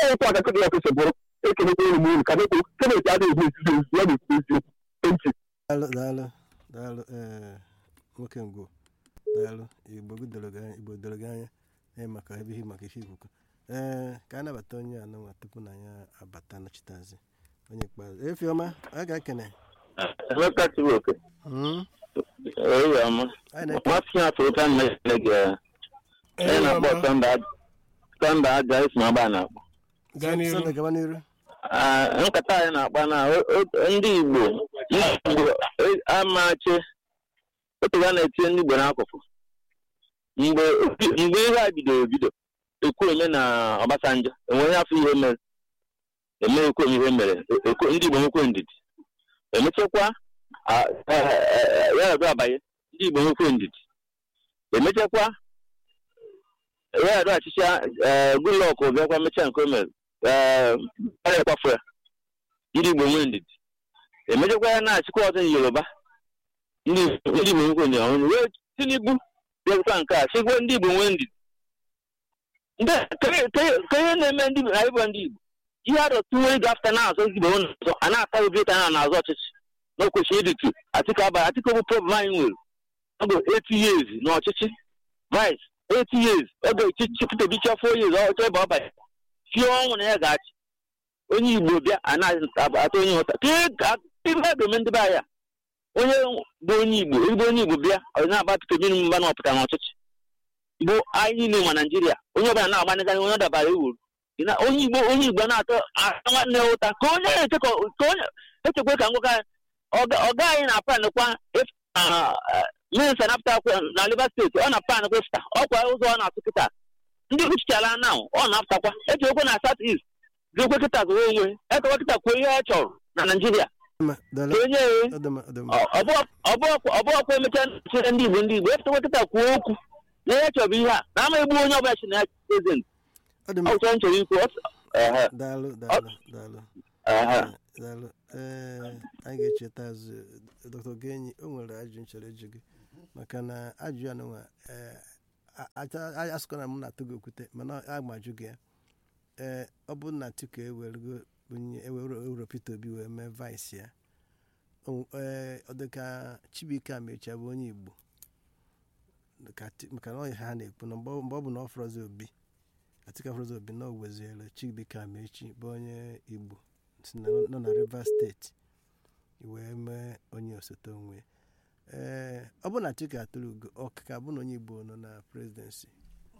otu aka kụrụ ya kwesịrị bụrụ ekelekwa elu m elu ka nekwu kemeti adịghị ezizi ezizi ya na-ekwu eziokwu ntị daalụ daalụ daalụ ee nwoke ngwo daalụ igbo doro gị anya igbo doro gị anya ee maka ebe ihe maka ihe ikuku ee ka a nabata onye anụnwa tupu na ya abata nọchiteazị onye ikpeazụ efiọma a ga-ekene Emeka Chibuoke, Mm, eyi ọma. anyị na-eke Nwafọ ya afọ ụta mmiri gị onye na-akpọ Sọnda aja isi ma agba na-akpọ. gaa n'iru Sọnde gaba n'iru Ah, nkata anyị na-akpa na o- o- ndị Igbo ndị Igbo e- amachi otu ga na-etinye ndị Igbo n'akụkụ mgbe mgbe ihe a bidoro ebido ekwu eme na Ọbasanjọ enweghị afọ ihe mere emeghịkwa ihe mere ekwe- ndị Igbo nwekwe ndidi emechakwa ah, eh, eh, ya edu abanye ndị Igbo nwekwe ndidi emechakwa ya edu achịcha Goodluck bịakwa mechaa nke o mere ee ekwafu ya ndị Igbo nwee ndidi emechakwa ya na-achịkwa ọzọ Yoruba ndị ndị Igbo nwekwe ndidi ọhụrụ wee Tinubu bịakwa nke a chịkwa ndị Igbo nwee ndidi ndị ke- ke- ke ihe na-eme ndị Igbo na ịbụ ndị Igbo ihe adọtụwe ịga afta na-azọ Igbo n'azọ a na-ata obi ụta na n'azọ ọchịchị na o kwesịrị ịdịtụ Atiku abalị Atiku bụ problem anyị nwere ọ bụ 80 years n'ọchịchị vice 80 years oge chipụta obicha 4 years ọchọ ebe ọ banye fie ọnwụ na ya ga-achị onye igbo bịa anaghị onye ụta ihe a ga-eme ndị be anyị a onye bụ onye igbo ezigbo onye igbo bịa ọ na-agba Peter Obi mba na ọpụta n'ọchịchị bụ anyị niile ma naijiria onye ọbụla na-agbanịganye onye ọ dabara ewuru onye igbo onye igbo na-atọ ata nwanne ya ụta ka onye na-eche ka onye echekwa ka ngwụka ọga anyị na panịkwa minista napụta na Rivers steeti ọ na panịkwa fta ọkwa ụzọ ọ na-atụ kịta ndị uchichara na ọ na-apụtakwa echekwa na South East ga-ekwe kịta zụrụ onwe ekekwa kịta kwuo ihe ọ chọrọ na naijiria Ọdụma, daalụ. ka onye Ọdụma, ọdụma. ọbụọkwa emecha chere ndị igbo ndị igbo efetakwa kịta kwuo okwu na ihe chọrọ ihe a na ama egbu onye ọbụla chi na ya prezident Ọdụma, ọchọ nchọrọ ikwu ọ- ehe, daalụ daalụ daalụ ehe. daalụ ee anyị ga-echeta azụ dr genyi o nwere ajụ nchọrọ ịjụ gị maka na ajụ ya nụnwa asụkọ na m na-atụ gị okwute mana agbajụ gị ya ee ọ bụ na Atiku ewerego onye ewere ewere Peter Obi wee mee vice ya O- ee ọ dị ka Chibuike Amechi bụ onye Igbo ka Ati- maka na ọ ha na-ekwu na mgbe ọ mgbe ọ bụ na ọ fọrọzi Obi Atiku afọrọzi Obi na o weziere Chibuike Amechi bụ onye Igbo si na nọ na Rivers steeti wee mee onye osote onwe ee ọ bụ na Atiku atụrụ ugo ọkaka bụ na onye Igbo nọ na presidency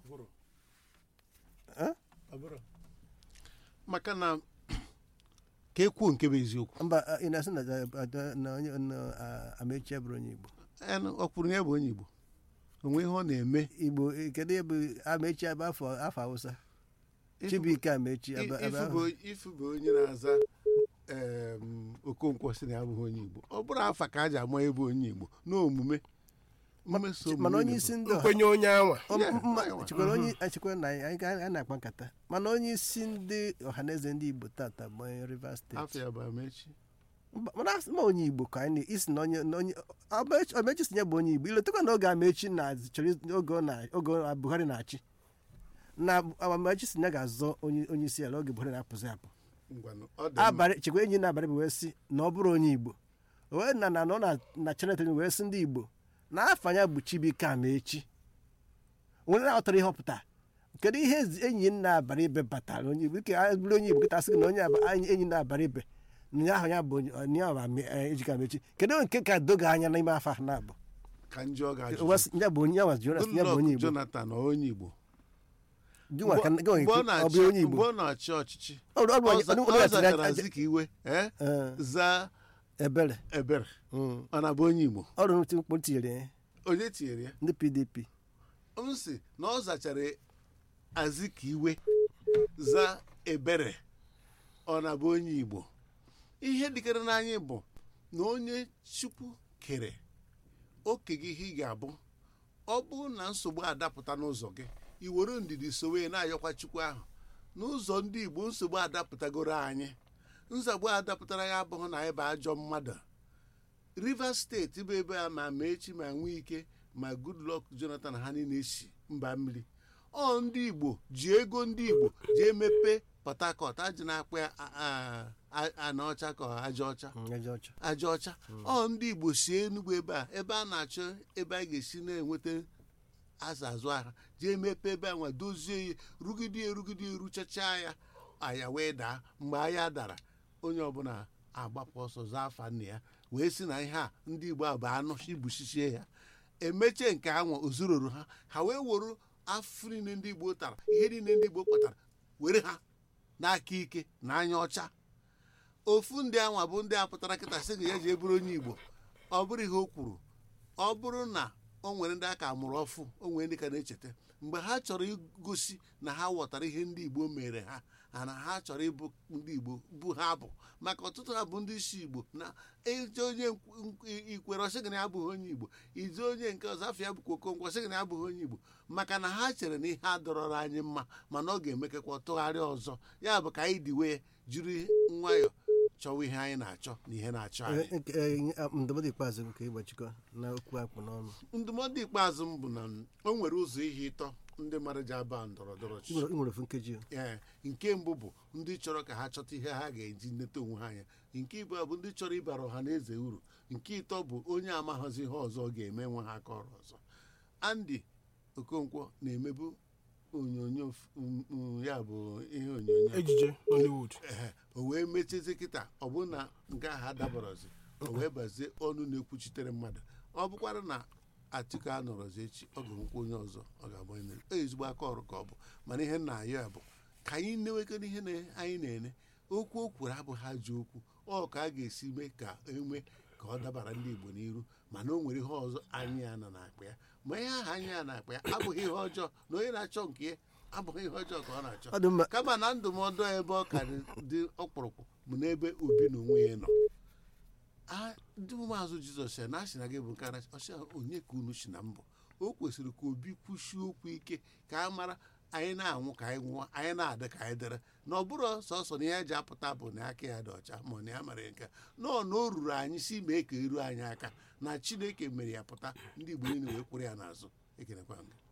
Eh? maka na ka ekwuo nke bụ eziokwu mba a- ị na-asị na a- na onye na a- Amechi abụrụ onye Igbo Enu, ọ kwuru na ya bụ onye igbo onwe ihe ọ na-eme Igbo eh, kedu ebe Amechi abụ afọ afọ Hausa Ifu- Chibuike Amechi abụ i- abụ ifu bụ- ifu bụ onye na-aza em, okonkwo sị na ya abụghị onye igbo ọ bụrụ afa ka a ji ama ebe onye igbo n'omume mmeso omume mana onye na- isi ndị ọha nkwenye onye anwa Ọ- Yeah, mma- anwa. chekwara onye echekwara na anyị anyị ga- anyị na-akpa nkata mana onye isi ndị ọhaneze ndị Igbo tata bụ onye Rivers steeti afọ ya bụ amechi Mba- mana asị ma onye igbo ka anyị na- isi na onye na onye Amechi Amechi si ya bụ onye igbo iletekwa na oge amechi na chọrọ iz- oge ọ na oge ọ- buhari na-achị na amechi si na ya ga-azọ onye onye isi ala oge buhari na-apụzi apụ ngwanụ ọ dị mma. abalị chekwa enyi na-abalị bụ wee sị na ọ bụrụ onye igbo O wee na na nọ na na chanel television wee sị ndị igbo na afa ya bụ chibuike amechi onye na-aghọtara ihe ọ pụtara kedu ihe ezi- enyi nna abara ibe batara onye igbo ike a bụrụ onye igbo kịta sị gị na onye aba- anyị- enyi nna-abara ibe na ya ahụ ya bụ onye- onye ahụ ame- eh, ejike amechi kedu nke ka doga anya n'ime afọ ahụ na-abụ ka njọ ga-ajụ Wee sị, ya bụ onye ya bụ Jonas ya bụ onye Goodluck igbo Jonathan ọ onye igbo Gị nwa ka- gị nwa Mgbe ọ ekwu, ọ na-achị- bụ onye igbo mgbe ọ na-achị ọchịchị Ọ bụ- ọ bụ ọ onye- za- onye- ọ onye gachara zachara aja- Azikiwe iwe eh, eh, zaa ebere ebere Mm. ọ na-abụ onye igbo ọrụ mkpụrụ tinyere ya onye tinyere ya ndị pdp m sị na ọ zachara Azikiwe za ebere ọ na-abụ onye igbo ihe dịkere n'anya bụ na onye chukwu kere oke gị ihe ị ga-abụ ọ bụrụ na nsogbu adapụta n'ụzọ gị i were ndidi sowe na-ayọkwa chukwu ahụ n'ụzọ ndị igbo nsogbu adapụtagoro anyị nsogbu adapụtara ya abụghị na anyị bụ ajọ mmadụ rivers steeti bụ ebe a ma mechi ma nwee ike ma goodluck jonathan ha niile si mba mmiri ọ ndị igbo ji ego ndị igbo ji emepe port harcourt ajị na-akpọ ya a- a- a- ana ọcha ka aja ọcha Mm, eze ọcha aja ọcha ọ ndị igbo si enugwu ebe a ebe a na-achọ ebe a ga-esi na-enweta azụ azụ ahụ jee mepe ebe a nwa dozie ya rugide ya rugide ya ruchacha ya aya wee daa mgbe anya dara onye ọbụla agbapụ ọsọ zaa afa nna ya wee si na ihe a ndị igbo a bụ anụ igbuchichie ya emechie nke ha nwa ozuroro ha ha wee were afọ niile ndị igbo tara ihe niile ndị igbo kpatara were ha n'aka ike na anya ọcha ofu ndị anwa bụ ndị a pụtara kịta sị ga ya ji eburu onye igbo ọ bụrụ ihe o kwuru ọ bụrụ na o nwere ndị aka mụrụ ọfụ o nwere ndị ka na-echeta mgbe ha chọrọ igosi na ha ghọtara ihe ndị igbo mere ha ha na ha chọrọ ịbụ ndị igbo bụ ha bụ maka ọtụtụ ha bụ ndị isi igbo na ije onye nkw- ikwere ọsị gị na ya abụghị onye igbo ije onye nke ọzọ afọ ya bụkwa okonkwo ọsị gị na ya abụghị onye igbo maka na ha chere na ihe adọrọrọ anyị mma mana ọ ga-emekekwa tụgharịa ọzọ ya bụ ka anyị diwe jiri nwayọọ chọwa ihe anyị na-achọ na ihe na-achọ anyị Eh, nke, eh, ah, ndụmọdụ ikpeazụ nke ịgbachikọ na okwu akpụ n'ọnụ ndụmọdụ ikpeazụ m bụ na o nwere ụzọ ihe ịtọ ndị mmadụ ji aba ndọrọ ndọrọ ị ọchịchị nwere ị nwere ofu nkeji o. ee nke mbụ bụ ndị chọrọ ka ha chọta ihe ha ga-eji nleta onwe ha anya nke ịbụọ bụ ndị chọrọ ịbara ọha na eze uru nke ịtọ bụ onye amaghịzi ihe ọzọ ọ ga-eme nwe ha aka ọrụ ọzọ Andy Okonkwo na-emebu onyonyo f- m- m- ya bụ ihe onyonyo ejije Nollywood ehe, o wee mechizi kịta ọ bụ na nke ahụ adabarozi o wee bazie ọnụ na-ekwuchitere mmadụ ọ bụkwara na Atiku anọrọzi echi ọ ga-enwekwa onye ọzọ ọ ga-agba onye ọ ezigbo aka ọrụ ka ọ bụ mana ihe nna ayọ ya bụ ka anyị newekere ihe na- anyị na-ene okwu o kwuru abụghị ajọ okwu ọ ka a ga-esi mee ka enwe ka ọ dabara ndị Igbo n'iru mana o nwere ihe ọzọ anyị ya nọ na-akpa ya ma ihe ahụ anyị ya na-akpa ya abụghị ihe ọjọọ na onye na-achọ nke ya abụghị ihe ọjọọ ka ọ na-achọ ọ dị mma kama na ndụmọdụ ebe ọ ka dị- dị ọkpụrụkpụ bụ n'ebe obi na onwe ya nọ a ndị maazụ jizọs ya na asị na gị bụ nkara ọsị onye ka unu si na mbụ o kwesịrị ka obi kwuchie okwu ike ka a mara anyị na-anwụ ka anyị nwụọ anyị na-adị ka anyị dere na ọ bụrụ sọsọ na ihe ji apụta bụ na aka ya dị ọcha ma ọ na ya mara nke nọọ na o ruru anyị si mee ka eru anyị aka na chineke mere ya pụta ndị igbo niile wee kwụrụ ya n'azụ ekenekwa m gị